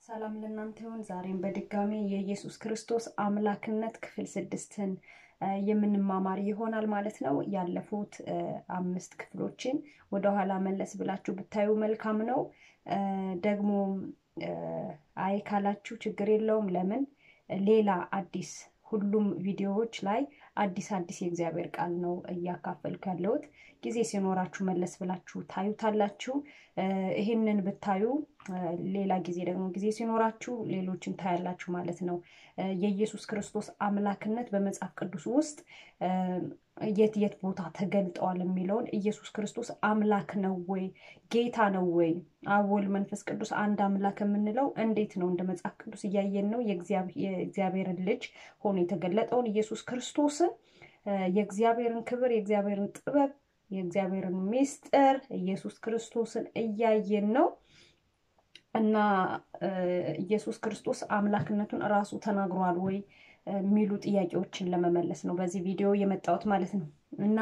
ሰላም ለእናንተ ይሁን። ዛሬም በድጋሚ የኢየሱስ ክርስቶስ አምላክነት ክፍል ስድስትን የምንማማር ይሆናል ማለት ነው። ያለፉት አምስት ክፍሎችን ወደኋላ መለስ ብላችሁ ብታዩ መልካም ነው። ደግሞ አይ ካላችሁ ችግር የለውም። ለምን ሌላ አዲስ ሁሉም ቪዲዮዎች ላይ አዲስ አዲስ የእግዚአብሔር ቃል ነው እያካፈልኩ ያለሁት። ጊዜ ሲኖራችሁ መለስ ብላችሁ ታዩታላችሁ። ይህንን ብታዩ ሌላ ጊዜ ደግሞ ጊዜ ሲኖራችሁ ሌሎችን ታያላችሁ ማለት ነው። የኢየሱስ ክርስቶስ አምላክነት በመጽሐፍ ቅዱስ ውስጥ የት የት ቦታ ተገልጠዋል የሚለውን ኢየሱስ ክርስቶስ አምላክ ነው ወይ ጌታ ነው ወይ አብ ወልድ መንፈስ ቅዱስ አንድ አምላክ የምንለው እንዴት ነው? እንደ መጽሐፍ ቅዱስ እያየን ነው። የእግዚአብሔርን ልጅ ሆኖ የተገለጠውን ኢየሱስ ክርስቶስን የእግዚአብሔርን ክብር፣ የእግዚአብሔርን ጥበብ፣ የእግዚአብሔርን ምስጢር ኢየሱስ ክርስቶስን እያየን ነው እና ኢየሱስ ክርስቶስ አምላክነቱን እራሱ ተናግሯል ወይ የሚሉ ጥያቄዎችን ለመመለስ ነው በዚህ ቪዲዮ የመጣሁት ማለት ነው። እና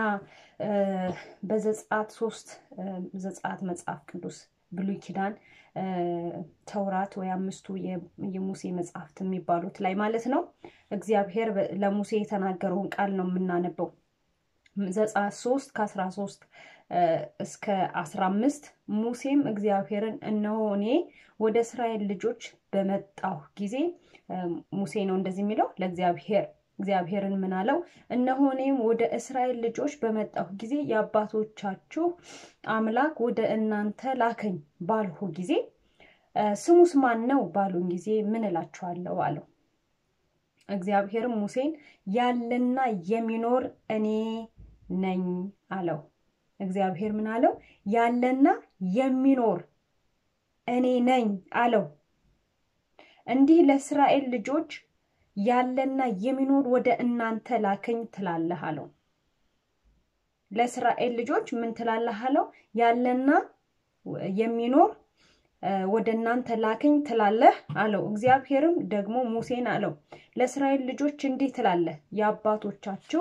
በዘጸአት ሶስት ዘጸአት መጽሐፍ ቅዱስ ብሉይ ኪዳን ተውራት ወይ አምስቱ የሙሴ መጽሐፍት የሚባሉት ላይ ማለት ነው እግዚአብሔር ለሙሴ የተናገረውን ቃል ነው የምናነበው። ዘጸአት ሶስት ከአስራ ሶስት እስከ አስራ አምስት ሙሴም እግዚአብሔርን እነሆ እኔ ወደ እስራኤል ልጆች በመጣሁ ጊዜ ሙሴ ነው እንደዚህ የሚለው ለእግዚአብሔር እግዚአብሔርን ምን አለው? እነሆ እኔም ወደ እስራኤል ልጆች በመጣሁ ጊዜ የአባቶቻችሁ አምላክ ወደ እናንተ ላከኝ ባልሁ ጊዜ ስሙስ ማን ነው ባሉን ጊዜ ምን እላችኋለሁ አለው። እግዚአብሔርም ሙሴን ያለና የሚኖር እኔ ነኝ አለው። እግዚአብሔር ምን አለው? ያለና የሚኖር እኔ ነኝ አለው። እንዲህ ለእስራኤል ልጆች ያለና የሚኖር ወደ እናንተ ላከኝ ትላለህ አለው። ለእስራኤል ልጆች ምን ትላለህ አለው? ያለና የሚኖር ወደ እናንተ ላከኝ ትላለህ አለው። እግዚአብሔርም ደግሞ ሙሴን አለው፣ ለእስራኤል ልጆች እንዲህ ትላለህ የአባቶቻችሁ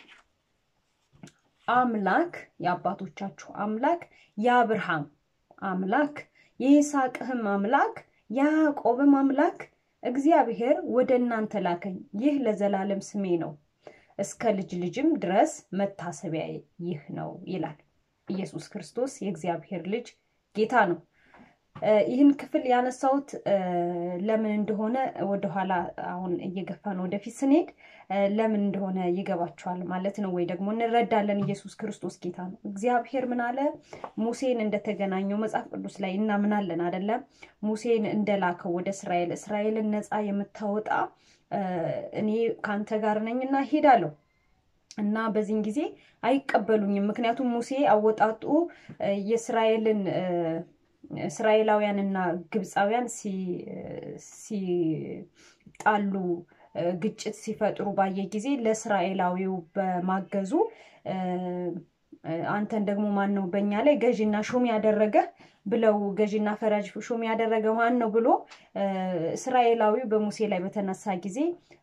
አምላክ የአባቶቻችሁ አምላክ የአብርሃም አምላክ የይስሐቅህም አምላክ የያዕቆብም አምላክ እግዚአብሔር ወደ እናንተ ላከኝ። ይህ ለዘላለም ስሜ ነው፣ እስከ ልጅ ልጅም ድረስ መታሰቢያ ይህ ነው ይላል። ኢየሱስ ክርስቶስ የእግዚአብሔር ልጅ ጌታ ነው። ይህን ክፍል ያነሳሁት ለምን እንደሆነ ወደኋላ አሁን እየገፋን ወደፊት ስንሄድ ለምን እንደሆነ ይገባችኋል ማለት ነው፣ ወይ ደግሞ እንረዳለን። ኢየሱስ ክርስቶስ ጌታ ነው። እግዚአብሔር ምን አለ? ሙሴን እንደተገናኘው መጽሐፍ ቅዱስ ላይ እናምናለን አይደለም? ሙሴን እንደላከው ወደ እስራኤል እስራኤልን ነፃ የምታወጣ እኔ ከአንተ ጋር ነኝና ሄዳለሁ እና በዚህን ጊዜ አይቀበሉኝም። ምክንያቱም ሙሴ አወጣጡ የእስራኤልን እስራኤላውያንና ግብፃውያን ሲጣሉ ግጭት ሲፈጥሩ ባየ ጊዜ ለእስራኤላዊው በማገዙ አንተን ደግሞ ማን ነው በእኛ ላይ ገዢና ሹም ያደረገ ብለው ገዢና ፈራጅ ሹም ያደረገ ማን ነው ብሎ እስራኤላዊው በሙሴ ላይ በተነሳ ጊዜ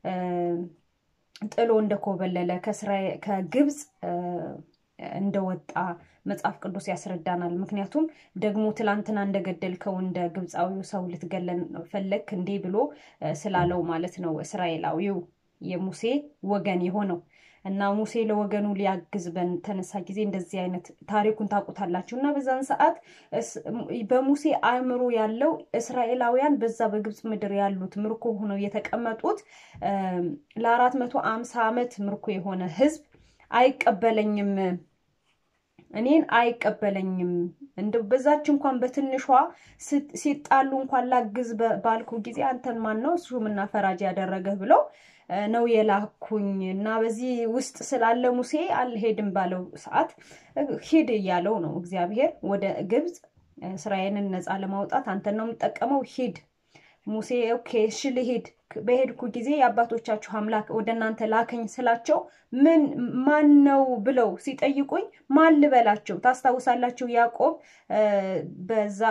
ጥሎ እንደኮበለለ ከግብፅ እንደወጣ መጽሐፍ ቅዱስ ያስረዳናል። ምክንያቱም ደግሞ ትላንትና እንደገደልከው እንደ ግብፃዊው ሰው ልትገለን ፈለግ እንዴ ብሎ ስላለው ማለት ነው እስራኤላዊው የሙሴ ወገን የሆነው እና ሙሴ ለወገኑ ሊያግዝ በተነሳ ጊዜ እንደዚህ አይነት ታሪኩን ታውቁታላችሁ። እና በዛን ሰዓት በሙሴ አእምሮ ያለው እስራኤላውያን በዛ በግብፅ ምድር ያሉት ምርኮ ሆነው የተቀመጡት ለአራት መቶ አምሳ ዓመት ምርኮ የሆነ ህዝብ አይቀበለኝም እኔን አይቀበለኝም እንደው በዛች እንኳን በትንሿ ሲጣሉ እንኳን ላግዝ ባልኩ ጊዜ አንተን ማን ነው ሹምና ፈራጅ ያደረገህ ብለው ነው የላኩኝ እና በዚህ ውስጥ ስላለ ሙሴ አልሄድም ባለው ሰዓት ሂድ እያለው ነው እግዚአብሔር ወደ ግብፅ እስራኤልን ነፃ ለማውጣት አንተን ነው የምጠቀመው ሂድ ሙሴ ኦኬ እሺ ልሂድ በሄድኩ ጊዜ የአባቶቻችሁ አምላክ ወደ እናንተ ላከኝ ስላቸው ምን ማን ነው ብለው ሲጠይቁኝ ማን ልበላቸው? ታስታውሳላችሁ ያዕቆብ በዛ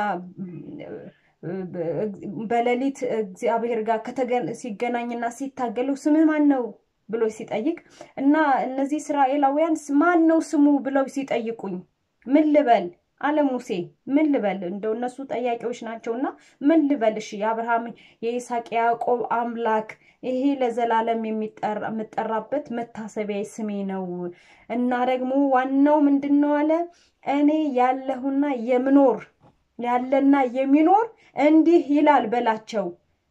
በሌሊት እግዚአብሔር ጋር ሲገናኝና ሲታገለው ስምህ ማን ነው ብሎ ሲጠይቅ እና እነዚህ እስራኤላውያን ማን ነው ስሙ ብለው ሲጠይቁኝ ምን ልበል አለ ሙሴ። ምን ልበል እንደው እነሱ ጠያቂዎች ናቸውና ምን ልበልሽ? የአብርሃም የይስሐቅ የያዕቆብ አምላክ ይሄ ለዘላለም የምጠራበት መታሰቢያ ስሜ ነው እና ደግሞ ዋናው ምንድን ነው አለ እኔ ያለሁና የምኖር ያለና የሚኖር እንዲህ ይላል በላቸው።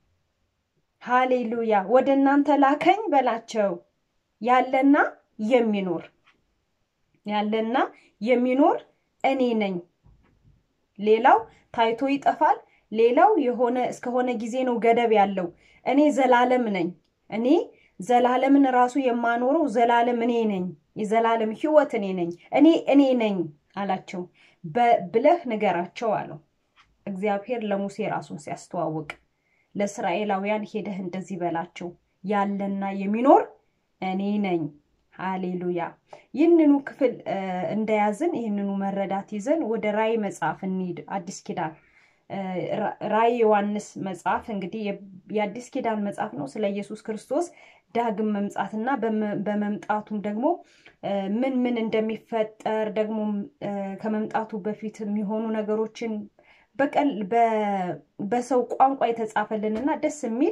ሃሌሉያ ወደ እናንተ ላከኝ በላቸው። ያለና የሚኖር ያለና የሚኖር እኔ ነኝ። ሌላው ታይቶ ይጠፋል። ሌላው የሆነ እስከሆነ ጊዜ ነው ገደብ ያለው። እኔ ዘላለም ነኝ። እኔ ዘላለምን ራሱ የማኖረው ዘላለም እኔ ነኝ። የዘላለም ሕይወት እኔ ነኝ። እኔ እኔ ነኝ አላቸው። ብለህ ንገራቸው አለው እግዚአብሔር ለሙሴ ራሱን ሲያስተዋውቅ ለእስራኤላውያን ሄደህ እንደዚህ በላቸው ያለና የሚኖር እኔ ነኝ። ሃሌሉያ። ይህንኑ ክፍል እንደያዝን ይህንኑ መረዳት ይዘን ወደ ራእይ መጽሐፍ እንሂድ። አዲስ ኪዳን ራእይ ዮሐንስ መጽሐፍ እንግዲህ የአዲስ ኪዳን መጽሐፍ ነው። ስለ ኢየሱስ ክርስቶስ ዳግም መምጣትና በመምጣቱም ደግሞ ምን ምን እንደሚፈጠር ደግሞ ከመምጣቱ በፊት የሚሆኑ ነገሮችን በቀል በሰው ቋንቋ የተጻፈልንና ደስ የሚል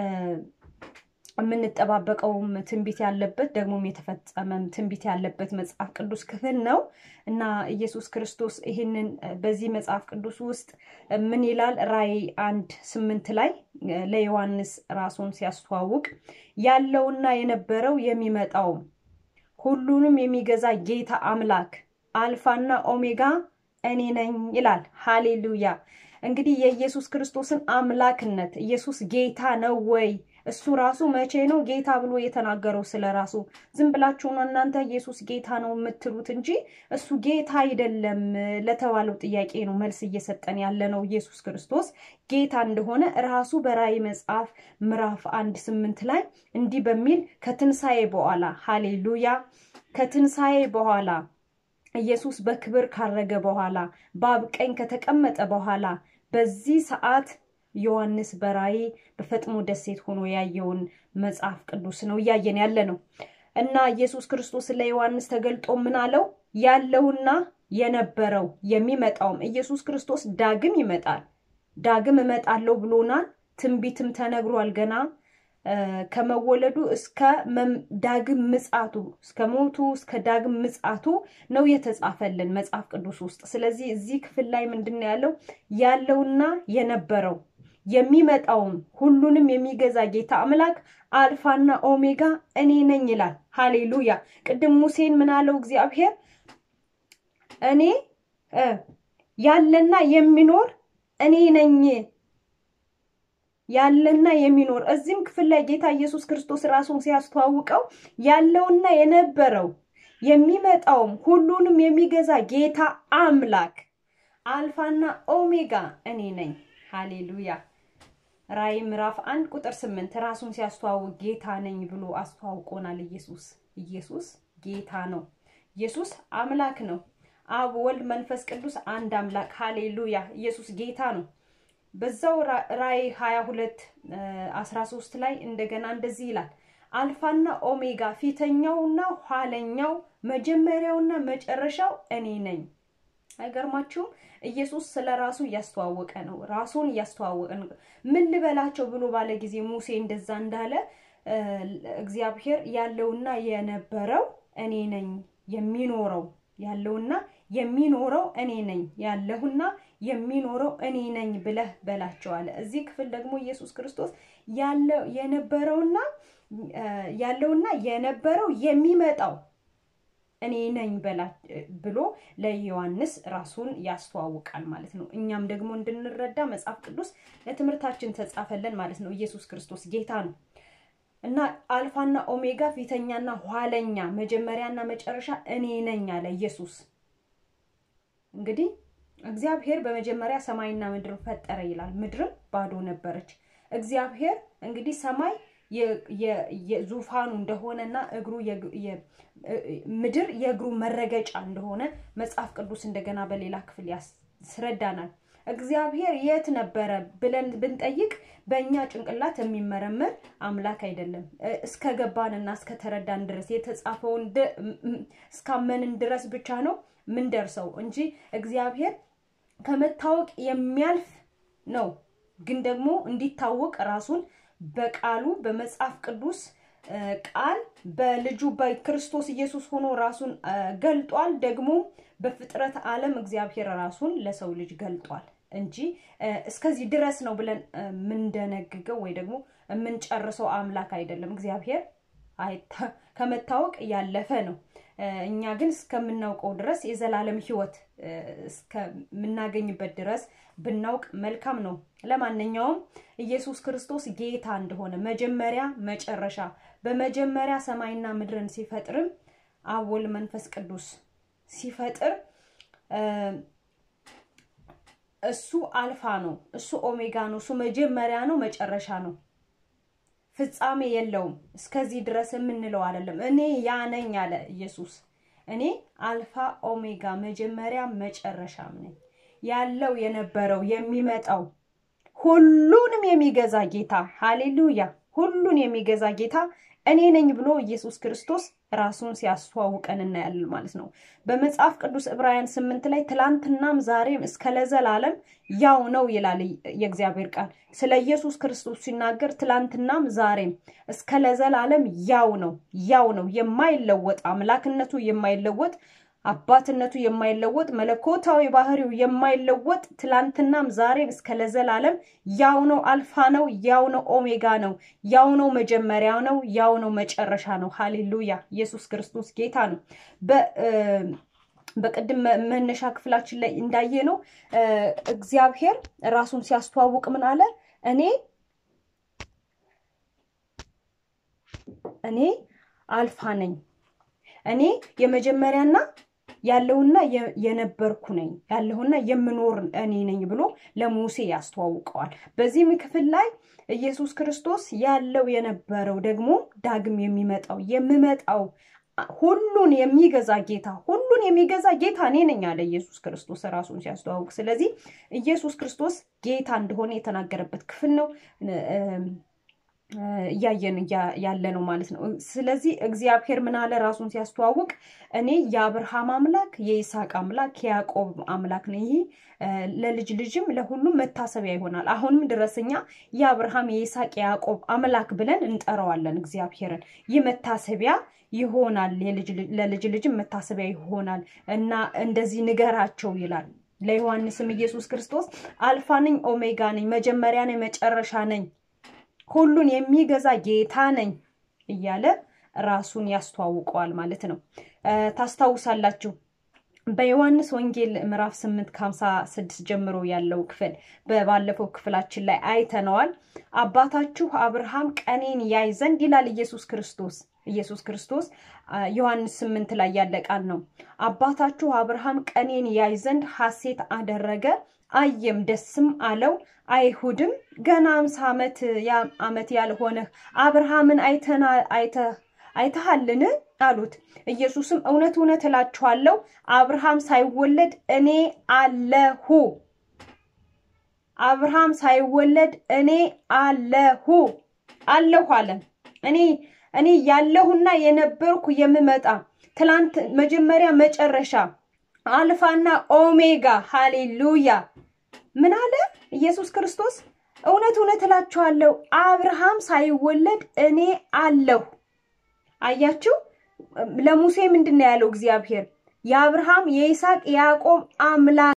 የምንጠባበቀውም ትንቢት ያለበት ደግሞም የተፈጸመም ትንቢት ያለበት መጽሐፍ ቅዱስ ክፍል ነው እና ኢየሱስ ክርስቶስ ይህንን በዚህ መጽሐፍ ቅዱስ ውስጥ ምን ይላል? ራእይ አንድ ስምንት ላይ ለዮሐንስ ራሱን ሲያስተዋውቅ ያለውና የነበረው የሚመጣውም ሁሉንም የሚገዛ ጌታ አምላክ አልፋና ኦሜጋ እኔ ነኝ ይላል። ሃሌሉያ። እንግዲህ የኢየሱስ ክርስቶስን አምላክነት ኢየሱስ ጌታ ነው ወይ? እሱ ራሱ መቼ ነው ጌታ ብሎ የተናገረው ስለ ራሱ? ዝም ብላችሁ ነው እናንተ ኢየሱስ ጌታ ነው የምትሉት እንጂ እሱ ጌታ አይደለም ለተባለው ጥያቄ ነው መልስ እየሰጠን ያለ ነው። ኢየሱስ ክርስቶስ ጌታ እንደሆነ ራሱ በራእይ መጽሐፍ ምዕራፍ አንድ ስምንት ላይ እንዲህ በሚል ከትንሣኤ በኋላ ሃሌሉያ ከትንሣኤ በኋላ ኢየሱስ በክብር ካረገ በኋላ በአብ ቀኝ ከተቀመጠ በኋላ በዚህ ሰዓት ዮሐንስ በራእይ በፈጥሞ ደሴት ሆኖ ያየውን መጽሐፍ ቅዱስ ነው እያየን ያለ ነው። እና ኢየሱስ ክርስቶስ ለዮሐንስ ተገልጦ ምን አለው? ያለውና የነበረው የሚመጣውም ኢየሱስ ክርስቶስ ዳግም ይመጣል። ዳግም እመጣለሁ ብሎናል። ትንቢትም ተነግሯል ገና ከመወለዱ እስከ ዳግም ምጻቱ እስከ ሞቱ እስከ ዳግም ምጻቱ ነው የተጻፈልን መጽሐፍ ቅዱስ ውስጥ። ስለዚህ እዚህ ክፍል ላይ ምንድን ነው ያለው? ያለውና የነበረው የሚመጣውም ሁሉንም የሚገዛ ጌታ አምላክ አልፋና ኦሜጋ እኔ ነኝ ይላል። ሃሌሉያ። ቅድም ሙሴን ምን አለው እግዚአብሔር? እኔ ያለና የሚኖር እኔ ነኝ ያለና የሚኖር እዚህም ክፍል ላይ ጌታ ኢየሱስ ክርስቶስ ራሱን ሲያስተዋውቀው ያለውና የነበረው የሚመጣውም ሁሉንም የሚገዛ ጌታ አምላክ አልፋና ኦሜጋ እኔ ነኝ። ሃሌሉያ። ራእይ ምዕራፍ አንድ ቁጥር ስምንት ራሱን ሲያስተዋውቅ ጌታ ነኝ ብሎ አስተዋውቆናል። ኢየሱስ ኢየሱስ ጌታ ነው። ኢየሱስ አምላክ ነው። አብ፣ ወልድ፣ መንፈስ ቅዱስ አንድ አምላክ። ሃሌሉያ። ኢየሱስ ጌታ ነው። በዛው ራእይ 22 13 ላይ እንደገና እንደዚህ ይላል አልፋና ኦሜጋ ፊተኛውና ኋለኛው መጀመሪያውና መጨረሻው እኔ ነኝ። አይገርማችሁም? ኢየሱስ ስለ ራሱ እያስተዋወቀ ነው። ራሱን እያስተዋወቀ ነው። ምን ልበላቸው ብሎ ባለ ጊዜ ሙሴ እንደዛ እንዳለ እግዚአብሔር ያለውና የነበረው እኔ ነኝ የሚኖረው ያለውና የሚኖረው እኔ ነኝ ያለሁና የሚኖረው እኔ ነኝ ብለህ በላቸው አለ። እዚህ ክፍል ደግሞ ኢየሱስ ክርስቶስ ያለው የነበረውና ያለውና የነበረው የሚመጣው እኔ ነኝ ብሎ ለዮሐንስ ራሱን ያስተዋውቃል ማለት ነው። እኛም ደግሞ እንድንረዳ መጽሐፍ ቅዱስ ለትምህርታችን ተጻፈለን ማለት ነው። ኢየሱስ ክርስቶስ ጌታ ነው እና አልፋና ኦሜጋ ፊተኛና ኋለኛ መጀመሪያና መጨረሻ እኔ ነኝ አለ ኢየሱስ። እንግዲህ እግዚአብሔር በመጀመሪያ ሰማይና ምድር ፈጠረ ይላል። ምድርም ባዶ ነበረች። እግዚአብሔር እንግዲህ ሰማይ የዙፋኑ እንደሆነና እግሩ ምድር የእግሩ መረገጫ እንደሆነ መጽሐፍ ቅዱስ እንደገና በሌላ ክፍል ያስረዳናል። እግዚአብሔር የት ነበረ ብለን ብንጠይቅ በእኛ ጭንቅላት የሚመረመር አምላክ አይደለም። እስከ ገባንና እስከ ተረዳን ድረስ የተጻፈውን እስካመንን ድረስ ብቻ ነው ምንደርሰው እንጂ እግዚአብሔር ከመታወቅ የሚያልፍ ነው። ግን ደግሞ እንዲታወቅ ራሱን በቃሉ በመጽሐፍ ቅዱስ ቃል በልጁ በክርስቶስ ኢየሱስ ሆኖ ራሱን ገልጧል። ደግሞ በፍጥረት ዓለም እግዚአብሔር ራሱን ለሰው ልጅ ገልጧል እንጂ እስከዚህ ድረስ ነው ብለን የምንደነግገው ወይ ደግሞ የምንጨርሰው አምላክ አይደለም። እግዚአብሔር ከመታወቅ ያለፈ ነው። እኛ ግን እስከምናውቀው ድረስ የዘላለም ሕይወት እስከምናገኝበት ድረስ ብናውቅ መልካም ነው። ለማንኛውም ኢየሱስ ክርስቶስ ጌታ እንደሆነ መጀመሪያ መጨረሻ፣ በመጀመሪያ ሰማይና ምድርን ሲፈጥርም አብ ወልድ መንፈስ ቅዱስ ሲፈጥር እሱ አልፋ ነው፣ እሱ ኦሜጋ ነው፣ እሱ መጀመሪያ ነው፣ መጨረሻ ነው። ፍጻሜ የለውም። እስከዚህ ድረስ የምንለው አይደለም። እኔ ያ ነኝ አለ ኢየሱስ። እኔ አልፋ ኦሜጋ መጀመሪያ መጨረሻም ነኝ። ያለው የነበረው የሚመጣው ሁሉንም የሚገዛ ጌታ ሃሌሉያ፣ ሁሉን የሚገዛ ጌታ እኔ ነኝ ብሎ ኢየሱስ ክርስቶስ ራሱን ሲያስተዋውቀን እናያለን ማለት ነው። በመጽሐፍ ቅዱስ ዕብራውያን ስምንት ላይ ትላንትናም ዛሬም እስከ ለዘላለም ያው ነው ይላል የእግዚአብሔር ቃል። ስለ ኢየሱስ ክርስቶስ ሲናገር ትላንትናም ዛሬም እስከ ለዘላለም ያው ነው፣ ያው ነው፣ የማይለወጥ አምላክነቱ የማይለወጥ አባትነቱ የማይለወጥ መለኮታዊ ባህሪው የማይለወጥ ትላንትናም ዛሬም እስከ ለዘላለም ያው ነው። አልፋ ነው፣ ያው ነው። ኦሜጋ ነው፣ ያው ነው። መጀመሪያ ነው፣ ያው ነው። መጨረሻ ነው። ሃሌሉያ! ኢየሱስ ክርስቶስ ጌታ ነው። በቅድም መነሻ ክፍላችን ላይ እንዳየ ነው እግዚአብሔር ራሱን ሲያስተዋውቅ ምን አለ? እኔ እኔ አልፋ ነኝ እኔ የመጀመሪያና ያለውና የነበርኩ ነኝ ያለሁና የምኖር እኔ ነኝ ብሎ ለሙሴ ያስተዋውቀዋል። በዚህም ክፍል ላይ ኢየሱስ ክርስቶስ ያለው የነበረው ደግሞ ዳግም የሚመጣው የምመጣው ሁሉን የሚገዛ ጌታ ሁሉን የሚገዛ ጌታ እኔ ነኝ አለ ኢየሱስ ክርስቶስ ራሱን ሲያስተዋውቅ። ስለዚህ ኢየሱስ ክርስቶስ ጌታ እንደሆነ የተናገረበት ክፍል ነው እያየን ያለ ነው ማለት ነው። ስለዚህ እግዚአብሔር ምን አለ ራሱን ሲያስተዋውቅ እኔ የአብርሃም አምላክ የይስሐቅ አምላክ የያዕቆብ አምላክ ነኝ። ይህ ለልጅ ልጅም ለሁሉም መታሰቢያ ይሆናል። አሁንም ድረስ እኛ የአብርሃም የይስሐቅ የያዕቆብ አምላክ ብለን እንጠራዋለን እግዚአብሔርን። ይህ መታሰቢያ ይሆናል፣ ለልጅ ልጅም መታሰቢያ ይሆናል እና እንደዚህ ንገራቸው ይላል። ለዮሐንስም ኢየሱስ ክርስቶስ አልፋ ነኝ፣ ኦሜጋ ነኝ፣ መጀመሪያ ነኝ፣ መጨረሻ ነኝ ሁሉን የሚገዛ ጌታ ነኝ እያለ ራሱን ያስተዋውቀዋል ማለት ነው። ታስታውሳላችሁ በዮሐንስ ወንጌል ምዕራፍ 8 ከ56 ጀምሮ ያለው ክፍል በባለፈው ክፍላችን ላይ አይተነዋል። አባታችሁ አብርሃም ቀኔን ያይ ዘንድ ይላል ኢየሱስ ክርስቶስ ኢየሱስ ክርስቶስ ዮሐንስ 8 ላይ ያለ ቃል ነው። አባታችሁ አብርሃም ቀኔን ያይ ዘንድ ሐሴት አደረገ አየም ደስም አለው። አይሁድም ገና አምሳ ዓመት ዓመት ያልሆነህ አብርሃምን አይተሃልን አሉት። ኢየሱስም እውነት እውነት እላችኋለሁ አብርሃም ሳይወለድ እኔ አለሁ። አብርሃም ሳይወለድ እኔ አለሁ አለሁ አለ። እኔ እኔ ያለሁና የነበርኩ የምመጣ ትላንት መጀመሪያ መጨረሻ አልፋና ኦሜጋ ሃሌሉያ ምን አለ ኢየሱስ ክርስቶስ? እውነት እውነት እላችኋለሁ አብርሃም ሳይወለድ እኔ አለሁ። አያችሁ፣ ለሙሴ ምንድን ነው ያለው እግዚአብሔር? የአብርሃም የይስሐቅ የያዕቆብ አምላክ